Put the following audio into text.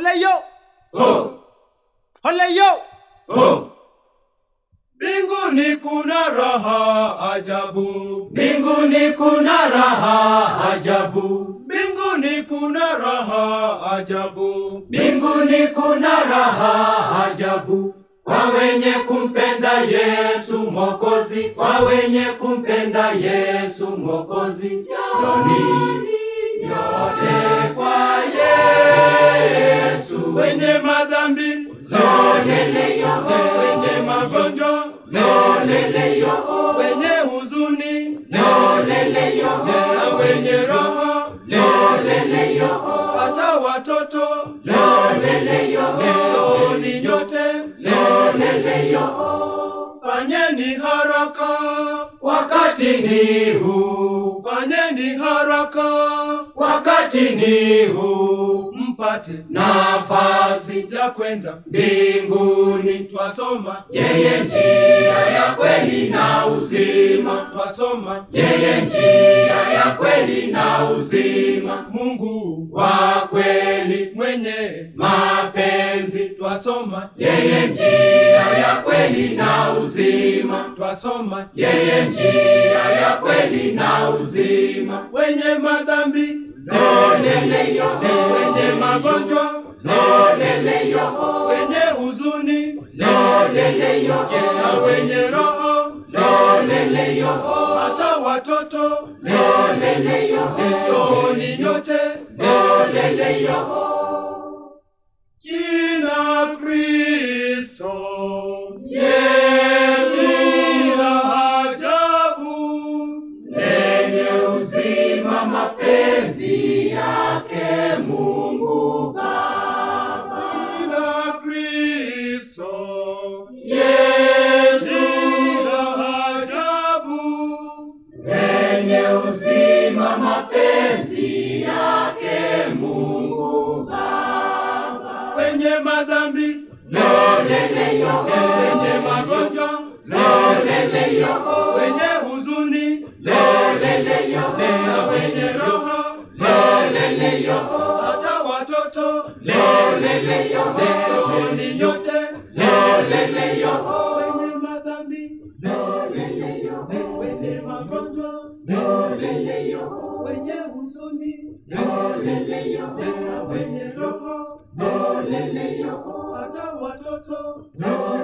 Ole yo! Oh, Ole yo! oh. Mbinguni kuna raha ajabu, Mbinguni kuna raha ajabu, mbinguni kuna raha ajabu. mbinguni kuna raha ajabu, kwa wenye kumpenda Yesu Mwokozi, kwa wenye kumpenda Yesu Mwokozi. Njoni nyote kwa Yesu, Wenye madhambi, lolele yo, wenye magonjwa, lolele yo, wenye huzuni lolele yo, na wenye raha, lolele yo, hata watoto lolele yo, Njooni nyote, lolele yo. fanyeni haraka, Wakati ni huu, fanyeni haraka, wakati ni huu, mpate nafasi ya kwenda mbinguni. twasoma, Yeye njia ya kweli na uzima, twasoma. yeye njia ya kweli na uzima, Mungu wa kweli mwenye mapenzi. twasoma, Yeye njia ya kweli na uzima, twasoma. yeye njia ya kweli na uzima. Wenye madhambi, Lolele yo, wenye magonjwa, lolele yo, wenye huzuni lolele yo, na wenye roho, lolele yo, hata watoto, lolele yo, njooni nyote, lolele yo. jina Kristo Yesu la ajabu, lenye uzima, mapenzi yake Mungu Baba. jina Kristo Yesu la ajabu, lenye uzima, mapenzi yake Mungu Baba. wenye madhambi, Lolele yo, wenye magonjwa, lolele yo, wenye huzuni lolele yo, na wenye roho, lolele yo, hata watoto, lolele yo, njooni nyote, lolele yo, wenye madhambi, lolele yo, wenye magonjwa, lolele yo, wenye huzuni lolele yo, na wenye roho, lolele yo, hata watoto, lolele